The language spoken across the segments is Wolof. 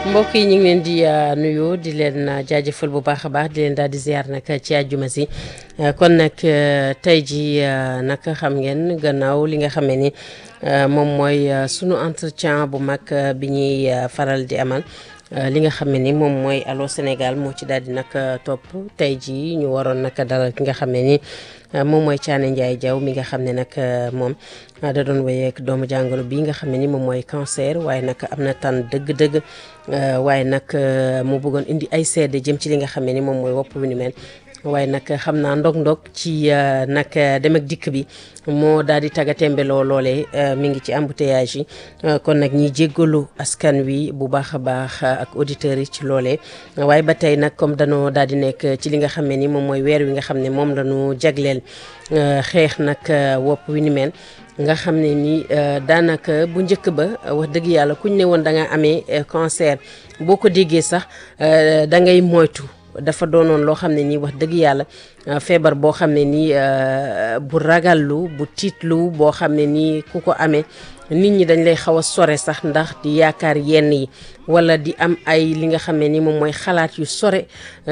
mbokk yi ñu ngi leen di nuyu di leen jaajëfal bu baax a baax di leen daal di ziar nag ci àjjuma si kon nag tey ji nag xam ngeen gannaaw li nga xamee ni moom mooy sunu entretien bu mag bi ñuy faral di amal li nga xam ne ni moom mooy Allô Sénégal moo ci daal di nag topp tey jii ñu waroon nag dalal ki nga xam ne ni moom mooy Thiané Ndiaye Diaw mi nga xam ne nag moom da doon wéyeek doomu jàngoro bi nga xam ne ni moom mooy cancer waaye nag am na tan dëgg-dëgg waaye nag mu bëggoon indi ay seede jëm ci li nga xam ne ni moom mooy wopp wi ni mel waaye nag xam naa ndog-ndog ci nag dem ak dikk bi moo daal di tagga tembeloo loolee mi ngi ci embouteillage yi kon nag ñi jéggalu askan wi bu baax a baax ak auditeurs yi ci loolee waaye ba tey nag comme danoo daal di nekk ci li nga xam ne ni moom mooy weer wi nga xam ne moom la ñu jagleel xeex nag wopp wi ni mel nga xam ne ni daanaka bu njëkk ba wax dëgg yàlla kuñ ne woon da nga amee cancer boo ko déggee sax da ngay moytu dafa doonoon loo xam ne nii wax dëgg yàlla feebar boo xam ne nii bu ragallu bu tiitlu boo xam ne nii ku ko amee nit ñi dañ lay xaw a sore sax ndax di yaakaar yenn yi wala di am ay li nga xam ne ni moom mooy xalaat yu sore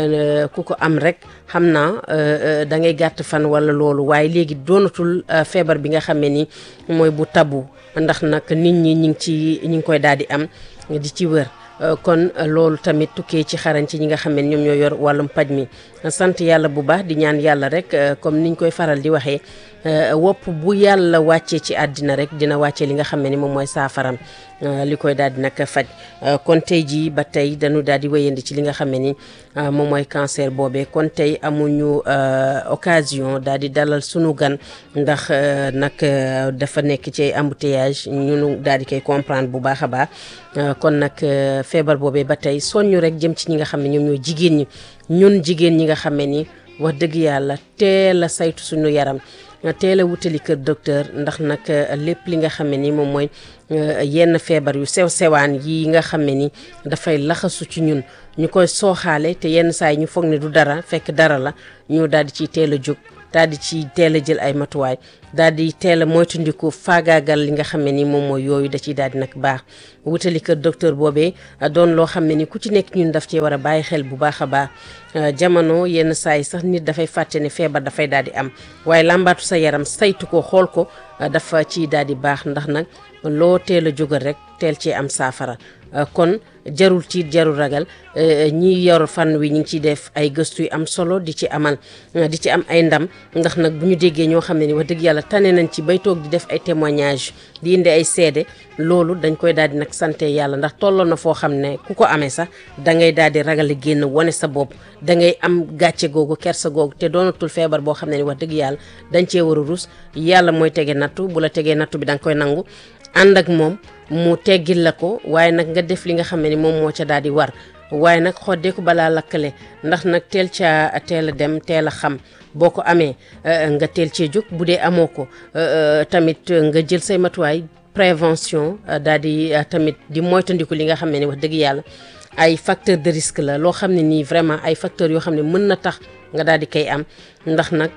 ku ko am rek xam naa da ngay gàtt fan wala loolu waaye léegi doonatul feebar bi nga xam ne ni mooy bu tabu ndax nag nit ñi ñi ngi ci ñi ngi koy daal di am di ci wër kon loolu tamit tukkee ci xarañ ci ñi nga xam ne ñoom ñoo yor wàllum paj mi sant yàlla bu baax di ñaan yàlla rek comme niñ koy faral di waxee wopp bu yàlla wàccee ci àddina rek dina wàccee li nga xam ne ni moom mooy saafaram li koy daal di nag faj kon tey jii ba tey dañu daal di wéyandi ci li nga xam ne ni moom mooy cancer boobee kon tey amuñu occasion daal di dalal sunu gan ndax nag dafa nekk ci embouteillage ñunu daal di koy comprendre bu baax a baax kon nag feebar boobee ba tey soññu rek jëm ci ñi nga xam ne ñoom ñooy jigéen ñi ñun jigéen ñi nga xam ne ni wax dëgg yàlla teel a saytu suñu yaram teel a wutali kër docteur ndax nag lépp li nga xam ne ni moom mooy yenn feebar yu sew sewaan yi nga xam ne ni dafay laxasu ci ñun ñu koy sooxaale te yenn saa yi ñu foog ne du dara fekk dara la ñu daal di ciy teel a jóg daal di ci teel a jël ay matuwaay daal di teel a moytandiku faagaagal li nga xam ne ni moom mooy yooyu da ciy daal di nag baax wutali kër docteur boobee doon loo xam ne ni ku ci nekk ñun daf cee war a bàyyi xel bu baax a baax jamono yenn saa yi sax nit dafay fàtte ne feebar dafay daal di am waaye làmbaatu sa yaram saytu ko xool ko dafa ciy daal di baax ndax nag loo teel a jógal rek teel cee am saafara kon jarul tiit jarul ragal ñi yor fan wi ñu ngi ciy def ay gëstu yu am solo di ci amal di ci am ay ndam ndax nag bu ñu déggee ñoo xam ne ni wax dëgg yàlla tane nañ ci bay toog di def ay témoignage di indi ay seede loolu dañ koy daal di nag sante yàlla ndax tolloon na foo xam ne ku ko amee sax da ngay daal di ragal génn wane sa bopp da ngay am gàcce googu kersa googu te doonatul feebar boo xam ne ni wax dëgg yàlla dañ cee war a rus yàlla mooy tege nattu bu la tegee nattu bi da nga koy nangu ànd ak moom mu teggil la ko waaye nag nga def li nga xam ne ni moom moo ca daal di war waaye nag xoddeeku balaa lakkale ndax nag teel ca teel a dem teel a xam boo ko amee nga teel cee jóg bu dee amoo ko tamit nga jël say matuwaay prévention daal di tamit di moytandiku li nga xam ne ni wax dëgg yàlla ay facteur de risque la loo xam ne nii vraiment ay facteurs yoo xam ne mën na tax nga daal di koy am ndax nag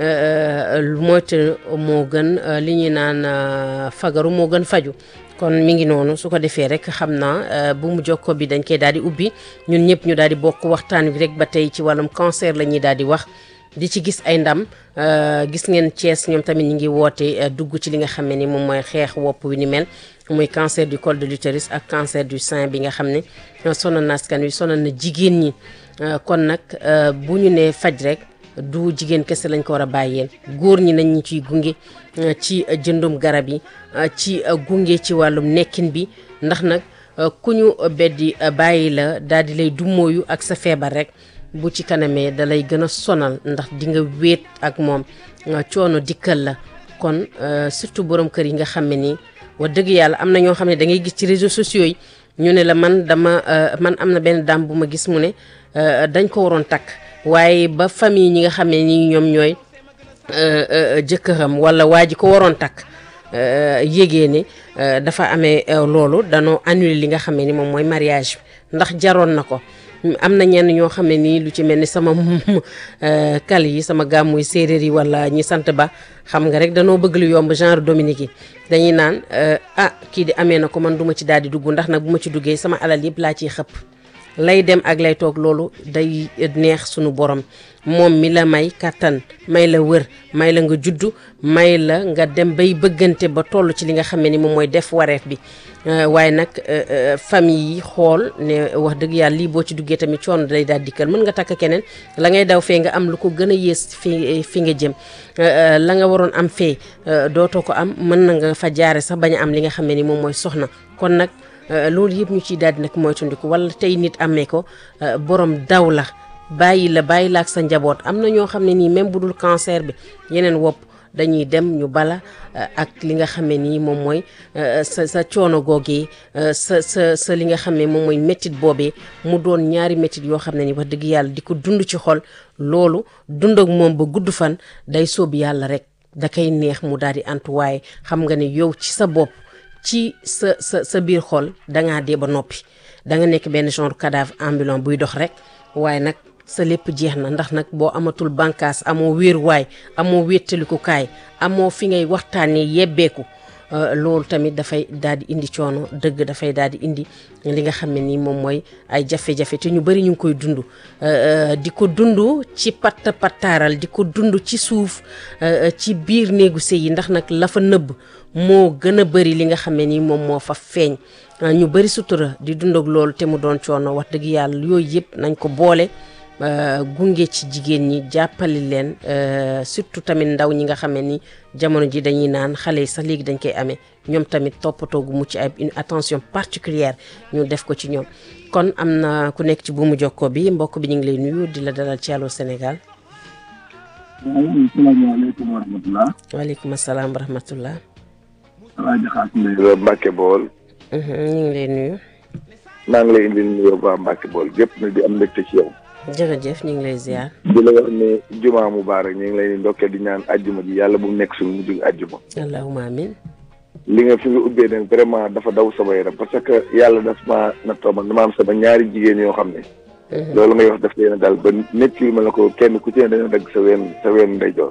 moytu moo gën li ñuy naan fagaru moo gën faju kon mi ngi noonu su ko defee rek xam naa bu mu jokko bi dañ koy daal di ubbi ñun ñëpp ñu daal di bokk waxtaan wi rek ba tey ci wàllum cancer la ñuy daal di wax di ci gis ay ndam gis ngeen Thiès ñoom tamit ñu ngi woote dugg ci li nga xam ne ni moom mooy xeex wopp wi ni mel muy cancer du col de l'utérus ak cancer du sein bi nga xam ne sonal na askan wi sonal na jigéen ñi kon nag bu ñu nee faj rek du jigéen kese lañ ko war a bàyyeel góor ñi nañ ñu ciy gunge ci jëndum garab yi ci gunge ci wàllum nekkin bi ndax nag ku ñu beddi bàyyi la daal di lay dummóoyu ak sa feebar rek bu ci kanamee da lay gën a sonal ndax di nga wéet ak moom coono dikkal la kon surtout borom kër yi nga xam ne nii wax dëgg yàlla am na ñoo xam ne da ngay gis ci réseaux sociaux yi ñu ne la man dama man am na benn dame bu ma gis mu ne dañ ko waroon takk waaye ba famille ñi nga xam ne nii ñoom ñooy jëkkëram walla waa ji ko waroon takk yégee ne dafa amee loolu danoo annuler li nga xam ne ni moom mooy mariage bi ndax jaroon na ko am na ñenn ñoo xam ne nii lu ci mel ni sama kal yi sama gàmmuy séeréer yi wala ñi sant ba xam nga rek danoo bëgg lu yomb genre Dominique yi dañuy naan ah kii di amee na ko man duma ci daal di dugg ndax nag bu ma ci duggee sama alal yëpp laa ciy xëpp lay dem ak lay toog loolu day neex sunu borom moom mi la may kàttan may la wër may la nga juddu may la nga dem bay bëggante ba toll ci li nga xam ne ni moom mooy def wareef bi waaye nag famille yi xool ne wax dëgg yàlla lii boo ci duggee tamit coono day daal dikkal mën nga takk keneen la ngay daw fee nga am lu ko gën a yées fi fi nga jëm la nga waroon am fee dootoo ko am mën na nga fa jaare sax bañ a am li nga xam ne ni moom mooy soxna kon nag loolu yëpp ñu ciy daal di nag moytandiku wala tey nit amee ko borom daw la bàyyi la bàyyi la ak sa njaboot am na ñoo xam ne nii même bu dul cancer bi yeneen wopp dañuy dem ñu bala ak li nga xam ne nii moom mooy sa sa coono googee sa sa sa li nga xam ne moom mooy méttit boobee mu doon ñaari méttit yoo xam ne ni wax dëgg yàlla di ko dund ci xol loolu dund ak moom ba gudd fan day sóob yàlla rek da koy neex mu daal di antu waaye xam nga ne yow ci sa bopp ci sa sa sa biir xol dangaa dee ba noppi da nga nekk benn genre cadavre ambulant buy dox rek waaye nag sa lépp jeex na ndax nag boo amatul bànkaas amoo wéeruwaay amoo wéttalikukaay amoo fi ngay waxtaanee yebbeeku loolu tamit dafay daal di indi coono dëgg dafay daal di indi li nga xam ne nii moom mooy ay jafe-jafe te ñu bëri ñu ngi koy dund di ko dund ci patt pattaaral di ko dund ci suuf ci biir néegu sëy yi ndax nag la fa nëbb moo gën a bëri li nga xam ne nii moom moo fa feeñ ñu bëri sutura di dund ak loolu te mu doon coono wax dëgg yàlla yooyu yëpp nañ ko boole gunge ci jigéen ñi jàppale leen surtout tamit ndaw ñi nga xam ne ni jamono ji dañuy naan xale yi sax léegi dañ koy amee ñoom tamit toppatoo gu mucc ay une attention particulière ñu def ko ci ñoom kon am na ku nekk ci buumu jokkoo bi mbokk bi ñu ngi lay nuyu di la dalal ci Allô Sénégal. salaamaaleykum wa rahmatulah. waaleykum salaam wa rahmatulah. Alaaji Xaas Mbay Mbàkke Bool. ñu ngi lay nuyu. maa ngi lay indil nuyoo waa Mbàkke Bool gépp na di am mbégte ci yow. jërëjëf ñu ngi lay ziar. di la wax ne jumaa mubaarak ñu ngi lay ndokkee di ñaan ajjuma ji yàlla bu mu nekk suñu mujj ajjuma. allahumma amin. li nga fi nga ubbee nag vraiment dafa daw sama yaram parce que yàlla daf maa nattoo man dama am sama ñaari jigéen yoo xam ne. loolu ngay wax daf leen daal ba nit ki ma la ko kenn ku ci ne dañoo dagg sa ween sa ween ndeyjoor.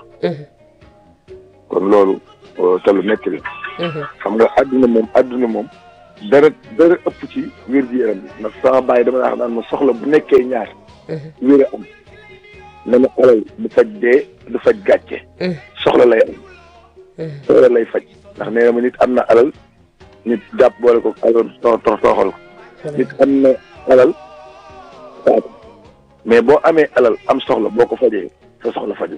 kon loolu te lu nekk la. xam nga àdduna moom àdduna moom. dara dara ëpp ci wér gi yaram bi ndax sama bàyyi dama naa naan ma soxla bu nekkee ñaar. wér a am na ma alal du faj dee du faj gàcce. soxla lay am. soxla lay faj ndax nee na ma nit am na alal nit jàpp boole ko alal too tooxal ko. nit am na alal faatu mais boo amee alal am soxla boo ko fajee sa soxla faju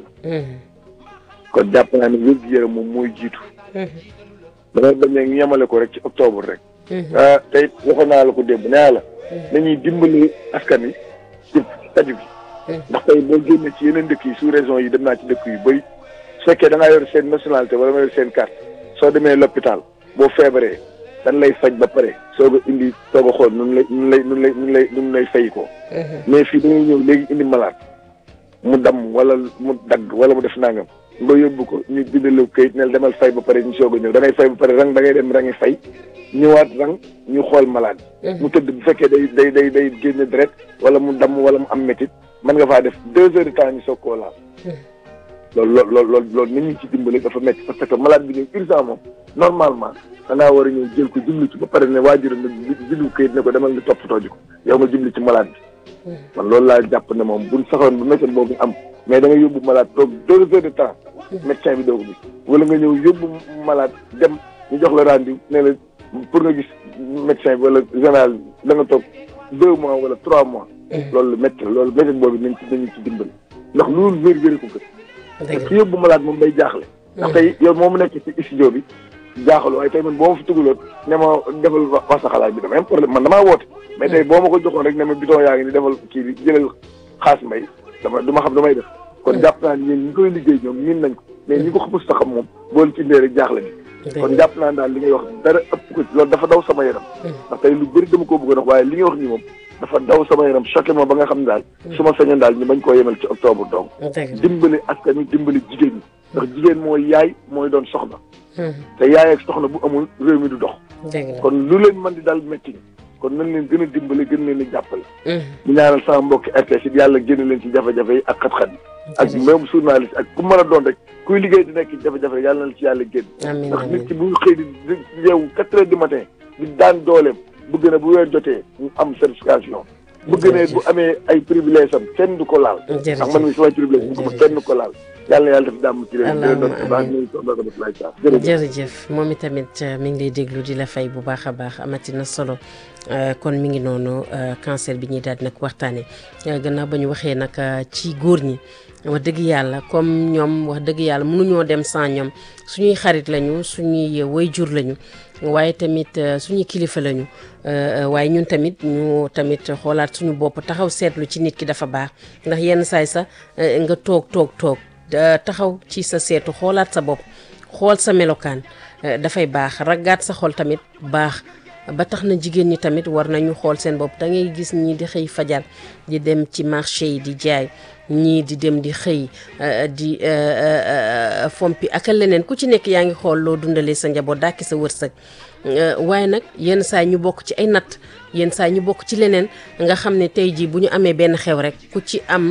kon jàpp naa ne wér gi yaram moom mooy jiitu. damay bañ ne ñemale ko rek ci octobre rek. ah tey waxoon naa la ko démb nee la. nañuy dimbali askan wi ci taju bi. ndax tey boo génnee ci yeneen dëkk yi sous région yi dem naa ci dëkk yu bëri su fekkee da ngaa yor seen nationalité wala nga yor seen carte soo demee l'hôpital boo feebaree dañ lay faj ba pare soog a indi soog a xool nu lay nu lay nu lay nu lay nu lay fay ko. mais fii da ngay ñëw léegi indi malade mu damm wala mu dagg wala mu def nangam. nga yóbbu ko ñu bindal kayit ne demal fay ba pare ñu soog a ñëw da ngay fay ba pare rang da ngay dem rangi fay ñëwaat rang ñu xool malade mu tëdd bu fekkee day day day day génne deret wala mu damm wala mu am métit mën nga faa def deux heures de temps ñu soog koo laal loolu loolu loolu loolu loolu nit ñi ci dimbali dafa métti parce que malade bi ñëw urgent moom normalement dangaa war a ñëw jël ko jublu ci ba pare ne waajuram ne bindu kayit ne ko demal nga toppatoo ji ko yow nga jublu ci malade bi man loolu laa jàpp ne moom buñ saxoon bu méthode boobu am mais da nga yóbbu malade toog deux heures de temps médecin bi doo ko gis wala nga ñëw yóbbu malade dem ñu jox la rendez-vous ne la pour nga gis médecin bi wala général da nga toog deux mois wala trois mois loolu métti loolu méthode boobu nañ ci nañu ci dimbali ndax loolu wér wéri ko gën su yóbbu malade moom day jaaxle ndax tey yow moomu nekk ci studio bi jaaxalu waaye tey man boo ma fi tugaloon ne ma defal wax sa xalaat bi dama am problème man damaa woote mais tey boo ma ko joxoon rek ne ma bidon yaa ngi ni defal kii bi jëlal xaas mbay dama du ma xam damay def kon jàpp naa ni ñi koy liggéey ñoom miin nañ ko mais ñi ko xamus ta xam moom boolu ci indee rek jaaxle bi kon jàpp naa daal li ngay wax dara ëpp ko loolu dafa daw sama yaram ndax tey lu bëri dama koo bëggoon wax waaye li ngay wax nii moom dafa daw sama yaram choqué ma ba nga xam ne daal su ma sañoon daal ñu bañ koo yemal ci octobre donc dimbali askan wi dimbali jigéen ñi ndax jigéen mooy yaay mooy doon soxna te yaay ak soxna bu amul réew mi du dox kon lu leen mën di daal métti kon nañ leen gën a dimbale gën leen di jàppale ñu ñaanal sama mbokki RTS yi yàlla génn leen ci jafe-jafe yi ak xat-xat yi ak même journaliste ak ku mën a doon rek kuy liggéey di nekk ci jafe-jafe yàlla na ci yàlla génn ndax nit ki bu xëy di di yeewu quatre heures du matin di daan dooleem bëgg na bu weer jotee mu am certification bëgg ne bu amee ay privilège am kenn du ko laal ndax man mi samay privilège bëgg ma kenn du ko laal yàlla na yàlla def jàmm ci réew mi doon baax ñu soxla ko def lay saa jërëjëf moom itamit mi ngi lay déglu di la fay bu baax a baax amati na solo kon mi ngi noonu cancer bi ñuy daal di nag waxtaane gannaaw ba ñu waxee nag ci góor ñi wax dëgg yàlla comme ñoom wax dëgg yàlla mënuñoo dem sans ñoom suñuy xarit lañu suñuy waajur lañu waaye tamit suñuy kilifa lañu waaye ñun tamit ñu tamit xoolaat suñu bopp taxaw seetlu ci nit ki dafa baax ndax yenn saay sax nga toog toog toog taxaw ci sa seetu xoolaat sa bopp xool sa melokaan dafay baax raggaat sa xol tamit baax ba tax na jigéen ñi tamit war nañu xool seen bopp da ngay gis ñii di xëy fajar di dem ci marché yi di jaay ñii di dem di xëy di fompi ak leneen ku ci nekk yaa ngi xool loo dundalee sa njaboot dàkki sa wërsëg waaye nag yenn saa ñu bokk ci ay natt yenn saa ñu bokk ci leneen nga xam ne tey jii bu ñu amee benn xew rek ku ci am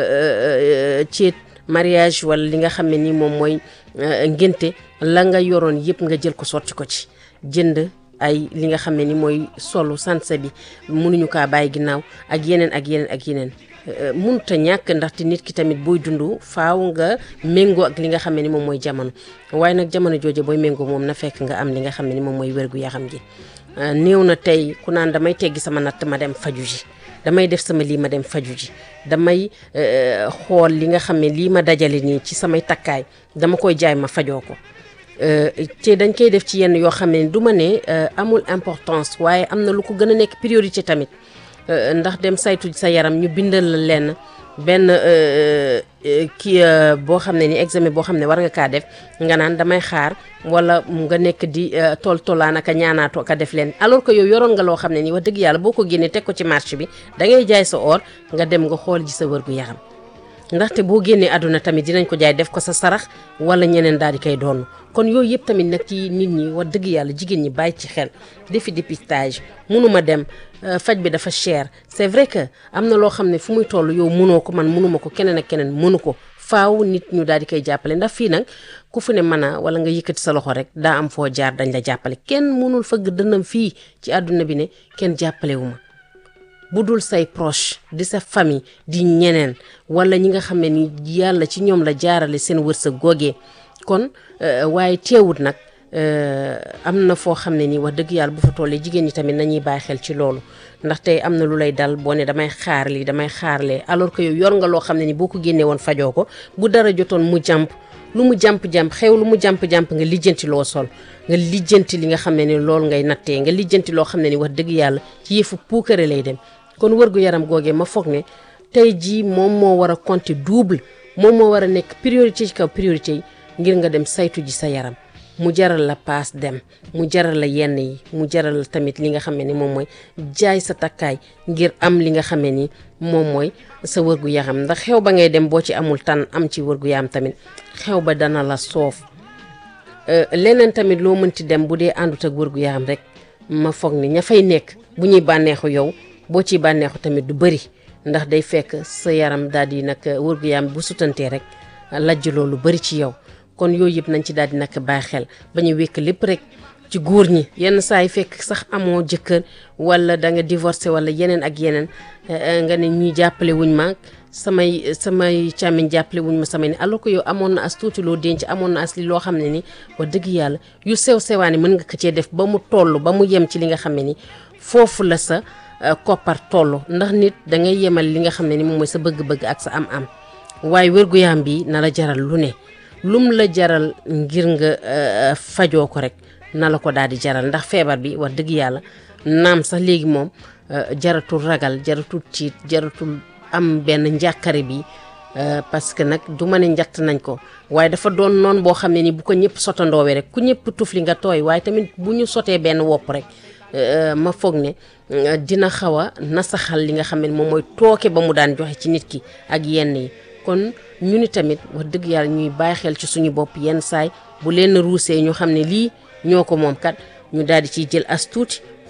ceet mariage wala li nga xam ne ni moom mooy ngénte la nga yoroon yëpp nga jël ko sotti ko ci jënd ay li nga xam ne ni mooy solu sanse bi mënuñu kaa bàyyi ginnaaw ak yeneen ak yeneen ak yeneen mënut a ñàkk ndaxte nit ki tamit booy dund faaw nga méngoo ak li nga xam ne ni moom mooy jamono waaye nag jamono jooje booy méngoo moom na fekk nga am li nga xam ne ni moom mooy wérgu yaram gi néew na tey ku naan damay teggi sama natt ma dem faju ji damay def sama lii ma dem faju ji damay xool li nga xam ne lii ma dajale nii ci samay takkaay dama koy jaay ma fajoo ko te dañ koy def ci yenn yoo xam ne du ma ne amul importance waaye am na lu ko gën a nekk priorité tamit ndax dem saytu sa yaram ñu bindal la lenn benn kii boo xam ne ni examen boo xam ne war nga kaa def nga naan damay xaar wala nga nekk di tool tollaan aka ñaanaatoo aka def leen alors que yow yoroon nga loo xam ne nii wax dëgg yàlla boo ko génnee teg ko ci marché bi da ngay jaay sa or nga dem nga xool ji sa wërgu yaram ndaxte boo génnee àdduna tamit dinañ ko jaay def ko sa sarax wala ñeneen daal di koy doon kon yooyu yëpp tamit nag ci nit ñi wax dëgg yàlla jigéen ñi bàyyi ci xel defi dépistage munuma dem faj bi dafa cher c'est vrai que am na loo xam ne fu muy toll yow mënoo ko man mënuma ko keneen ak keneen mënu ko faaw nit ñu daal di koy jàppale ndax fii nag ku fu ne mën a wala nga yëkkati sa loxo rek daa am foo jaar dañ la jàppale kenn mënul fëgg dënnam fii ci àdduna bi ne kenn jàppale wu ma bu dul say proche di sa famille di ñeneen wala ñi nga xam ne ni yàlla ci ñoom la jaarale seen wërsëg googee kon waaye teewut nag am na foo xam ne nii wax dëgg yàlla bu fa tollee jigéen ñi tamit nañuy bàyyi xel ci loolu ndax tey am na lu lay dal boo ne damay xaar lii damay xaarlee alors que yow yor nga loo xam ne ni boo ko génnee woon fajoo ko bu dara jotoon mu jàmp lu mu jàmp-jàmp xew lu mu jàmp-jàmp nga lijjanti loo sol nga lijjanti li nga xam ne ni loolu ngay nattee nga lijjanti loo xam ne ni wax dëgg yàlla ci yëfu puukare lay dem kon wërgu yaram googee ma foog ne tey jii moom moo war a compter double moom moo war a nekk priorité ci kaw priorité yi ngir nga dem saytu ji sa yaram mu jaral la paas dem mu jaral la yenn yi mu jaral la tamit li nga xam ne ni moom mooy jaay sa takkaay ngir am li nga xam ne ni moom mooy sa wërgu yaram ndax xew ba ngay dem boo ci amul tan am ci wërgu yaram tamit xew ba dana la soof leneen tamit loo mënti dem bu dee àndut ak wërgu yaram rek ma foog ni ña fay nekk bu ñuy bànneexu yow boo ciy bànneexu tamit du bëri ndax day fekk sa yaram daal di nag wërgu yaram bu sutantee rek lajj loolu bëri ci yow kon yooyu yëpp nañ ci daal di nag bàyyi xel ba ñu wékk lépp rek ci góor ñi yenn saa yi fekk sax amoo jëkkër wala da nga divorcé wala yeneen ak yeneen nga ne ñuy jàppale wuñ ma samay samay càmmiñ jàppale wuñ ma samay ni alors que yow amoon na as tuuti loo denc amoon na as li loo xam ne ni wax dëgg yàlla yu sew sewaani mën nga ko cee def ba mu toll ba mu yem ci li nga xam ne ni foofu la sa koppar toll ndax nit da ngay yemal li nga xam ne ni moom mooy sa bëgg-bëgg ak sa am-am waaye wér-gu-yaram bi na la jaral lu ne lum la jaral ngir nga fajoo ko rek na la ko daal di jaral ndax feebar bi wax dëgg yàlla naam sax léegi moom jaratul ragal jaratul tiit jaratul am benn njàkkare bi parce que nag du ma ne njatt nañ ko waaye dafa doon noon boo xam ne ni bu ko ñëpp sotandoowee rek ku ñëpp tuf li nga tooy waaye tamit bu ñu sotee benn wopp rek ma foog ne dina xaw a nasaxal li nga xam ne moom mooy tooke ba mu daan joxe ci nit ki ak yenn yi kon ñu ni tamit wax dëgg yàlla ñuy bàyyi xel ci suñu bopp yenn saay bu leen ruusee ñu xam ne lii ñoo ko moom kat ñu daal di ciy jël as tuuti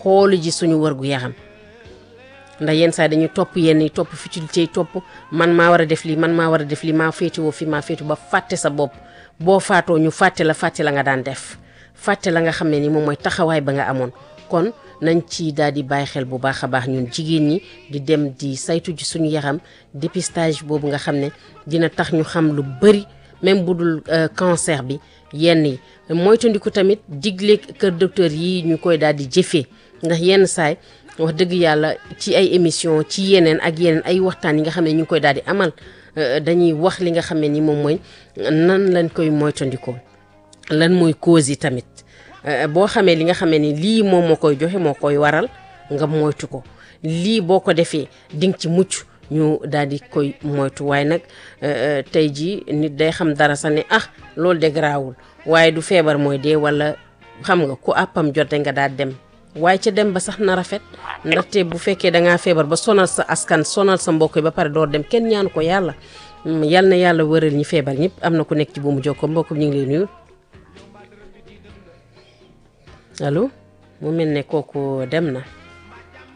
xoolu ji suñu wërgu yaram ndax yenn saa dañuy topp yenn yi topp futilité yi topp man maa war a def lii man maa war a def lii maa féetewoo fi maa féetu ba fàtte sa bopp boo faatoo ñu fàtte la fàtte la nga daan def fàtte la nga xam ne ni moom mooy taxawaay ba nga amoon kon nañ ci daal di bàyyi xel bu baax a baax ñun jigéen ñi di dem di saytu ji suñu yaram dépistage boobu nga xam ne dina tax ñu xam lu bëri même bu dul cancer bi yenn yi moytandiku tamit digle kër docteur yi ñu koy daal di jëfee ndax yenn saay wax dëgg yàlla ci ay émission ci yeneen ak yeneen ay waxtaan yi nga xam ne ñu ngi koy daal di amal dañuy wax li nga xam ne ni moom mooy nan lañ koy moytandikoo lan mooy cause yi tamit boo xamee li nga xamee ni lii moom moo koy joxe moo koy waral nga moytu ko lii boo ko defee dinga ci mucc ñu daal di koy moytu waaye nag tey jii nit day xam dara sax ne ah loolu de garaawul waaye du feebar mooy dee wala xam nga ku àppam jote nga daal dem waaye ca dem ba sax na rafet ndaxte bu fekkee dangaa feebar ba sonal sa askan sonal sa mbokk yi ba pare door dem kenn ñaanu ko yàlla yal na yàlla wëral ñi feebar ñëpp am na ku nekk ci buumu jokko mbokk ñu ngi lay nuyu allo mu mel ne kooku dem na